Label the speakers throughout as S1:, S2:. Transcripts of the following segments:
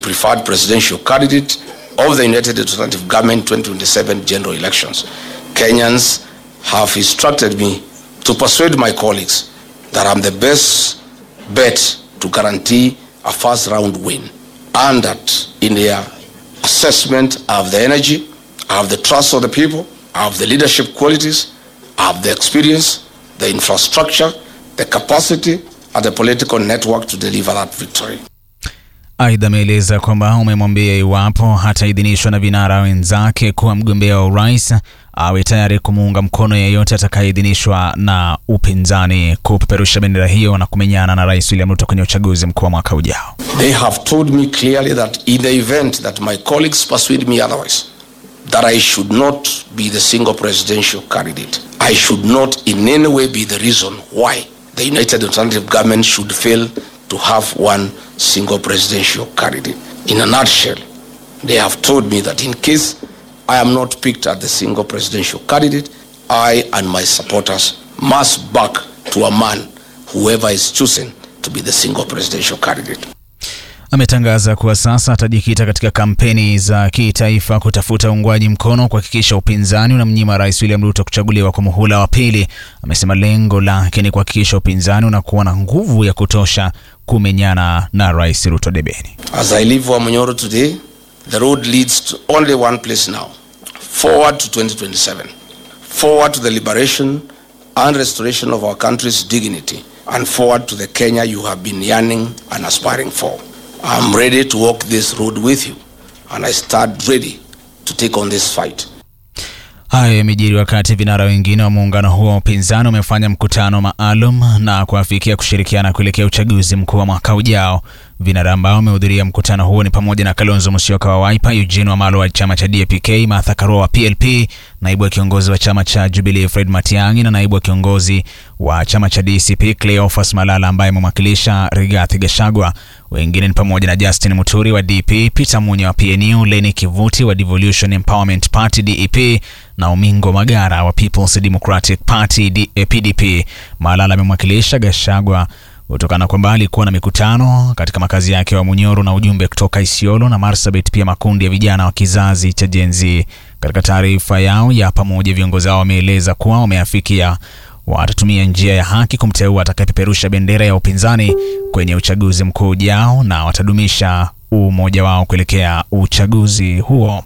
S1: preferred presidential candidate of the United Alternative Government 2027 general elections. Kenyans have instructed me to persuade my colleagues that I'm the best bet to guarantee a first round win and that in their assessment I have the energy, I have the trust of the people, I have the leadership qualities, I have the experience, the infrastructure, the capacity and the political network to deliver that victory.
S2: Aidha, ameeleza kwamba umemwambia iwapo hataidhinishwa na vinara wenzake kuwa mgombea wa urais awe tayari kumuunga mkono yeyote atakayeidhinishwa na upinzani kupeperusha bendera hiyo na kumenyana na Rais William Ruto kwenye uchaguzi mkuu wa mwaka ujao.
S1: They have told me clearly that in the event that my colleagues persuade me otherwise, that I should not be the single presidential candidate. I should not in any way be the reason why the United Alternative Government should fail to have one single presidential candidate. In a nutshell, they have told me that in case I am not picked as the single presidential candidate, I and my supporters must back to a man, whoever is chosen to be the single presidential candidate.
S2: Ametangaza kuwa sasa atajikita katika kampeni za kitaifa kutafuta uungwaji mkono kuhakikisha upinzani unamnyima Rais William Ruto kuchaguliwa kwa muhula wa pili. Amesema lengo lake ni kuhakikisha upinzani unakuwa na nguvu ya kutosha kumenyana na Rais Ruto debeni.
S1: As I leave Wamunyoro today, the road leads to only one place now forward to 2027, forward to the liberation and restoration of our country's dignity, and forward to the Kenya you have been yearning and aspiring for. I'm ready to walk this road with you, and I stand ready to take on this fight.
S2: Hayo yamejiri wakati vinara wengine wa muungano huo wa upinzani wamefanya mkutano maalum na kuafikia kushirikiana kuelekea uchaguzi mkuu wa mwaka ujao. Vinara ambao wamehudhuria mkutano huo ni pamoja na Kalonzo Musyoka wa Wiper, Eugene Wamalwa wa chama cha DAP-K, Martha Karua wa PLP, naibu wa kiongozi wa chama cha Jubilee Fred Matiang'i na naibu wa kiongozi wa chama cha DCP Cleophas Malala ambaye amemwakilisha Rigathi Gachagua. Wengine ni pamoja na Justin Muturi wa DP, Peter Munya wa PNU, Leni Kivuti wa Devolution Empowerment Party DEP na Omingo Magara wa People's Democratic Party D, eh, PDP. Malala amemwakilisha Gachagua kutokana kwamba alikuwa na mikutano katika makazi yake wa Munyoro na ujumbe kutoka Isiolo na Marsabit, pia makundi ya vijana wa kizazi cha Gen Z. Katika taarifa yao ya pamoja, viongozi hao wameeleza kuwa wameafikia watatumia njia ya haki kumteua atakayepeperusha bendera ya upinzani kwenye uchaguzi mkuu ujao na watadumisha umoja wao kuelekea uchaguzi huo.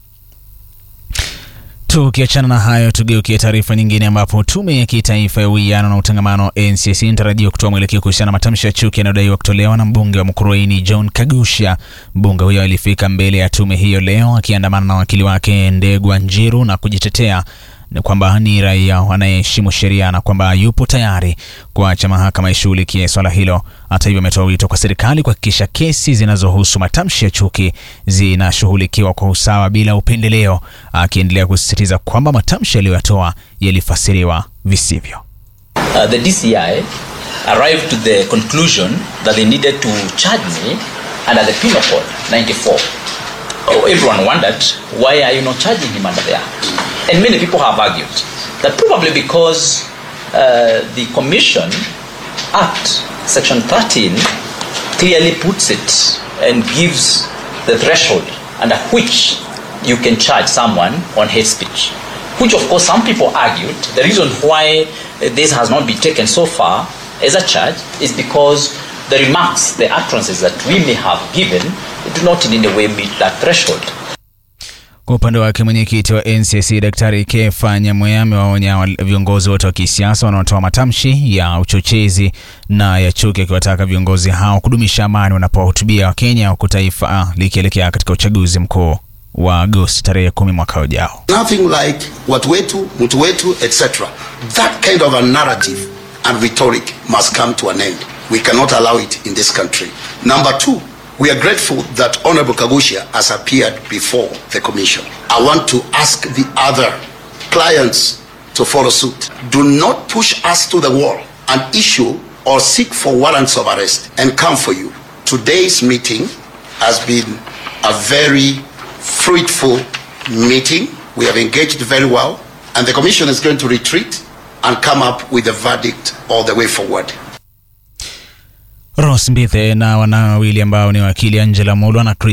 S2: Tukiachana na hayo, tugeukie taarifa nyingine, ambapo tume ya kitaifa ya uwiano na utangamano NCC inatarajiwa kutoa mwelekeo kuhusiana na matamshi ya chuki yanayodaiwa kutolewa na mbunge wa Mkurueni John Kagusha. Mbunge huyo alifika mbele ya tume hiyo leo akiandamana na wakili wake Ndegwa Njiru na kujitetea ni kwamba ni raia anayeheshimu sheria na kwamba yupo tayari kuacha mahakama ishughulikie swala hilo. Hata hivyo, ametoa wito kwa serikali kuhakikisha kesi zinazohusu matamshi ya chuki zinashughulikiwa kwa usawa bila upendeleo, akiendelea kusisitiza kwamba matamshi aliyoyatoa yalifasiriwa visivyo.
S3: Uh, the DCI arrived to the conclusion that they needed to charge me under the Penal Code 94. Oh, everyone wondered, why are you not charging him under the Act? And many people have argued that probably because uh, the Commission Act, Section 13, clearly puts it and gives the threshold under which you can charge someone on hate speech. Which, of course, some people argued the reason why this has not been taken so far as a charge is because the remarks, the utterances that we may have given do not in any way meet that threshold.
S2: Kwa upande wake mwenyekiti wa NCC Daktari Kefa Nyamweya amewaonya viongozi wote wa kisiasa wanaotoa matamshi ya uchochezi na ya chuki, akiwataka viongozi hao kudumisha amani wanapowahutubia Wakenya, huku taifa likielekea katika uchaguzi mkuu wa Agosti tarehe kumi mwaka ujao.
S4: Nothing like watu wetu, mtu wetu, etc. That kind of a narrative and rhetoric must come to an end. We cannot allow it in this country. Number two, we are grateful that Honorable Kagusha has appeared before the commission. I want to ask the other clients to follow suit. Do not push us to the wall and issue or seek for warrants of arrest and come for you. Today's meeting has been a very fruitful meeting. We have engaged very well, and the commission is going to retreat and come up with a verdict all the way forward.
S2: Ross Mbithe na wanawe wawili ambao ni wakili Angela Mulwa na Chris